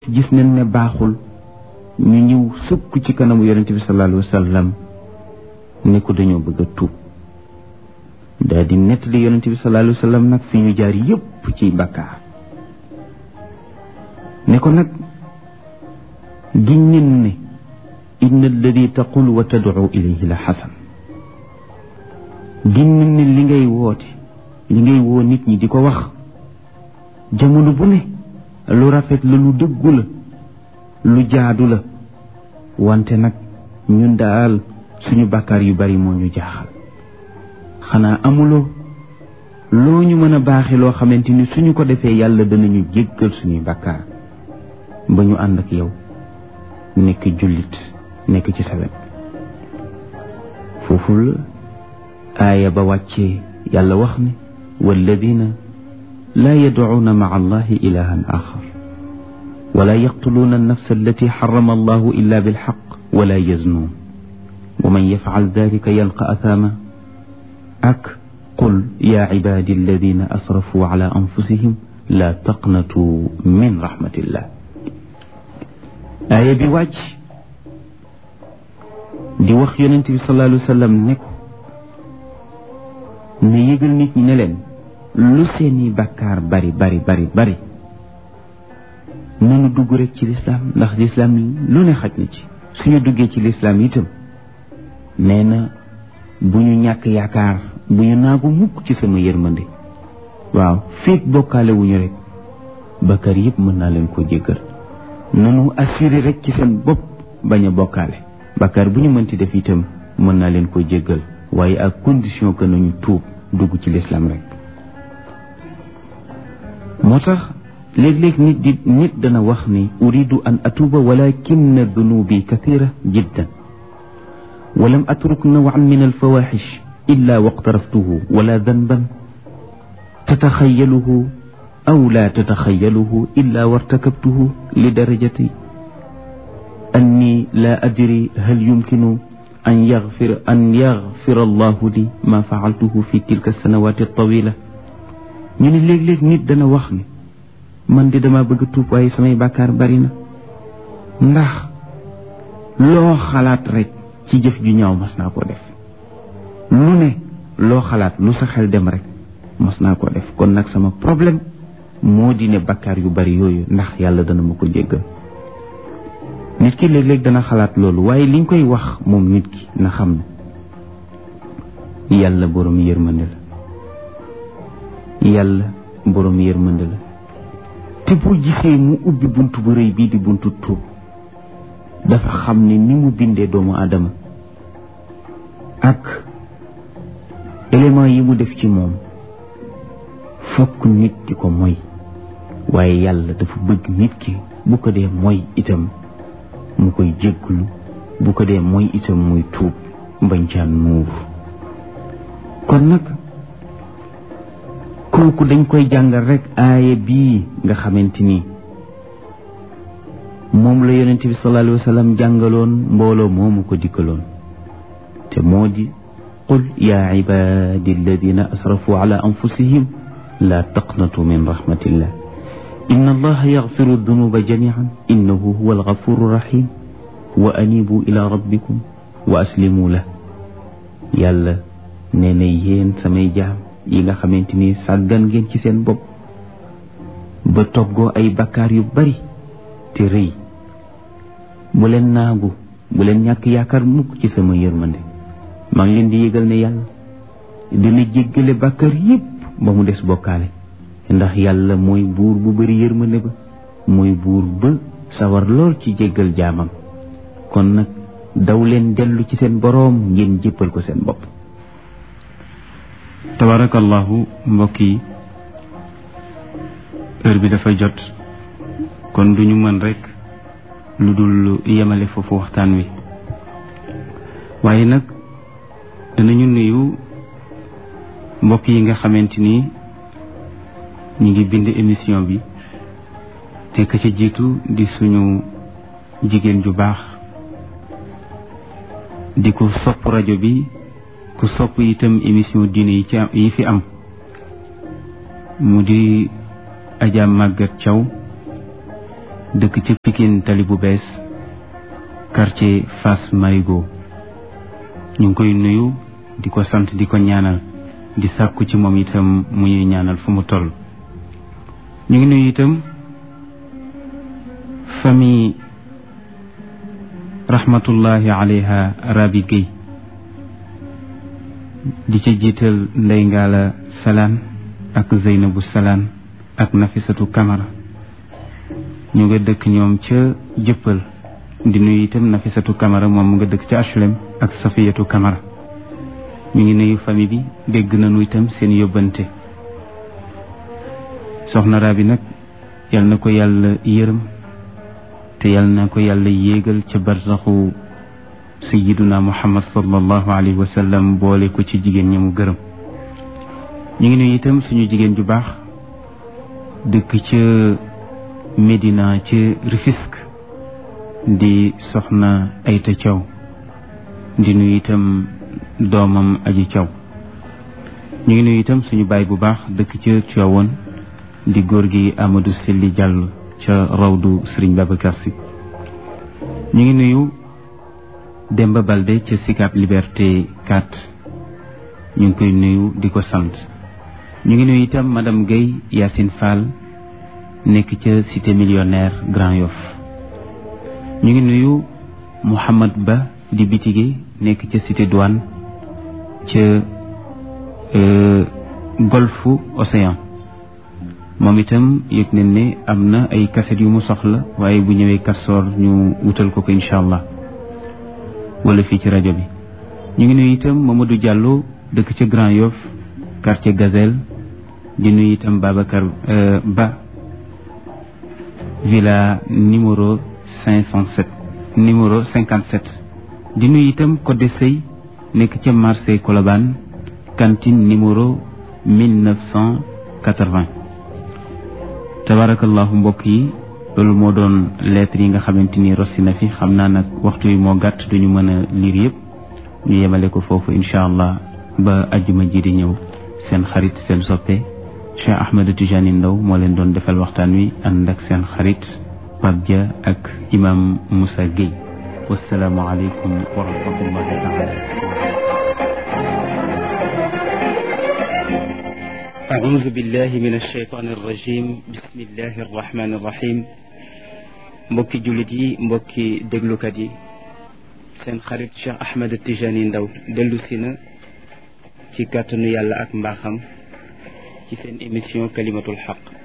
gis nañ ne baaxul ñu ñëw sukk ci kanamu yonente bi sallallahu alayhi wa sallam ne ko dañoo bëgg a tuub daal di nettali yonente bi sallallahu alayhi wa sallam nag fi ñu jaar yépp ci bàkkaar ne ko nag giñ nen ne inna alladi taqul wa tadcu ilayhi la xasan giñ nen ne li ngay woote li ngay woo nit ñi di ko wax jamono bu ne lu rafet la lu dëggu la lu jaadu la wante nag ñun daal suñu bàkkaar yu bari moo ñu jaaxal xanaa amuloo loo ñu mën a baaxe loo xamante ni suñu ko defee yàlla danañu jéggal suñuy bàkkaar ba ñu ànd ak yow nekk jullit nekk ci sa wet foofu la aaya ba wàccee yàlla wax ne walladina laa yadcuuna maca allahi ilahan axar wala yaqtuluuna annafsa allati xarama allahu illa bilxaq wala yaznuun wa man yafcal dalika yalqa athaama ak qul yaa cibaadi alladina asrafuu cala anfusihim laa taqnatuu min raxmatillah aaya bi wàcc di wax yonent bi sallallahu alayhi wa sallam ne ko ne yëgal nit ñi ne leen lu seeni bàkkaar bari bari bari bari nanu dugg rek ci lislaam ndax lislaam lu ne xaj na ci suñu duggee ci lislaam itam nee na bu ñu ñàkk yaakaar bu ñu naagu mukk ci sama yërmande waaw féeg bokkaale wuñu rek bàkkaar yëpp mën naa leen ko jéggal nanu assuré rek ci seen bopp bañ a bokkaale bàkkaar bu ñu mënti def itam mën naa leen ko jéggal waaye ak condition que nañu tuub dugg ci lislaam rek moo tax léeg-léeg nit di nit dana wax ni uridu an atuuba walakin dunubi kathira jiddan walam atruk nawan min alfawaxish illa waqtaraftuhu wala danban tataxayaluhu aw la tataxayaluhu illa wartakabtuhu li darajati anni la adri hal yumkinu an yaxfir an yaxfira allahu li ma faaltuhu fi tilka sanawati tawila ñu ne léeg-léeg nit dana wax ni man di dama bëgg tuub waaye samay bàkkaar bari na ndax loo xalaat rek ci jëf ju ñaaw mas naa koo def lu ne loo xalaat lu sa xel dem rek mas naa koo def kon nag sama problème moo di ne bàkkaar yu bari yooyu ndax yàlla dana ma ko jéggal nit ki léeg-léeg dana xalaat loolu waaye liñ koy wax moom nit ki na xam ne yàlla borom yërmande la yàlla borom yërmande la te boo gisee mu ubbi bunt bu rëy bii di buntu tuub dafa xam ne ni mu bindee doomu aadama ak élément yi mu def ci moom fokk nit ki ko moy waaye yàlla dafa bëgg nit ki bu ko dee moy itam mu koy jégglu bu ko dee mooy itam muy tuub bañ caa nuur kon nag kooku dañ koy jàngal rek aaya bii nga xamante ni moom la yonente bi sallallahu alayhi wa sallam jàngaloon mbooloo moomu ko dikkaloon te moo di qul yaa ibadi alladina asrafu ala anfusihim la taqnatu min rahmatillah inna allaha yaxfiru dunuba jamian innahu huwa algafuru rahim wa anibu ila rabbikum wa aslimu la yàlla nee na yéen samay jaam yi nga xamante ni sàggan ngeen ci seen bopp ba toggoo ay bakkaar yu bari te rëy bu leen naagu bu leen ñàkk yaakaar mukk ci sama yërmande maa ngi leen di yëgal ne yàlla dina jéggale bakkaar yépp ba mu des bokkaale ndax yàlla mooy buur bu bari yërmande ba mooy buur ba sawar lool ci jéggal jaamam kon nag daw leen dellu ci seen boroom ngeen jéppal ko seen bopp tabarakallahu mbokk yi heure bi dafa jot kon duñu mën rekk lu dul yemale foofu waxtaan wi waaye nag danañu nuyu mbokk yi nga xamante ni ñu ngi bind émission bi te ka ca jiitu di suñu jigéen ju baax di ko sopp rajo bi ku sopp itam émission diine yi ci yi fi am mu di Adja Maguette Thiaw dëkk ci Pikine tali bu bees quartier Fass Marigo ñu ngi koy nuyu di ko sant di ko ñaanal di sàkku ci moom itam mu ñuy ñaanal fu mu toll ñu ngi nuyu itam famille rahmatullahi alayha Rabi Gueye di ca jiital Ndey Ngaala Salaan ak Zeynabu Salaan ak Nafisatu Kamara ñu nga dëkk ñoom ca jëppal di nuyu itam Nafisatu Kamara moom mu nga dëkk ca HLM ak Safiyatu Kamara ñu ngi nuyu famille bi dégg nañu itam seen yóbbante soxna Rabi nag yal na ko yàlla yërëm te yal na ko yàlla yéegal ca barsaxu sayiduna muhammad sallallahu alayhi wa sallam boole ko ci jigéen ñi mu gërëm ñu ngi nuyu itam suñu jigéen ju baax dëkk ca Médina ca Rufisque di soxna Ayta Thiaw di nuyu itam doomam aji Thiaw ñu ngi nuyu itam suñu baay bu baax dëkk ca Tivaouane di góor gi Amadou Selli Diallo ca rawdu Serigne Babacar Sy ñu ngi nuyu Demba Balde ca Sicap Liberté 4 ñu ngi koy nuyu di ko sant ñu ngi nuyu itam madame Guèye Yacine Fall nekk ca cité millionnaire Grand Yoff ñu ngi nuyu Mouhamad Ba di bitige nekk ca cité douane ca golfu Océan moom itam yëg nañ ne am na ay kaset yu mu soxla waaye bu ñëwee kastoor ñu wutal ko ko incha allah wala fii ci rajo bi ñu ngi nuyu itam Mamadou Diallo dëkk ca Grand Yoff quartier Gazelle di nuyu itam Babacar Ba villa numéro cinq cent sept numéro cinquante sept di nuyu itam Codé Sey nekk ca marché Colobane cantine numéro mille neuf cent quatre-vingt tabarakallahu mbokk yi loolu moo doon lettre yi nga xamante ni rossi na fi xam naa nag waxtu yi moo gàtt duñu mën a liir yëpp ñu yemale ko foofu incha allah ba ajjuma ji di ñëw seen xarit seen soppe Cheikh Ahmed Tijani Ndaw moo leen doon defal waxtaan wi ànd ak seen xarit Pape Dia ak imam Moussa Gueye wasalaamu aleykum wa rahmatullahi taala أعوذ بالله من الشيطان الرجيم بسم الله الرحمن الرحيم mbokki jullit yi mbokki déglukat yi seen xarit Cheikh Ahmed Tijani Ndaw dellu si na ci kàttanu yàlla ak mbaaxam ci seen émission kalimatul xaq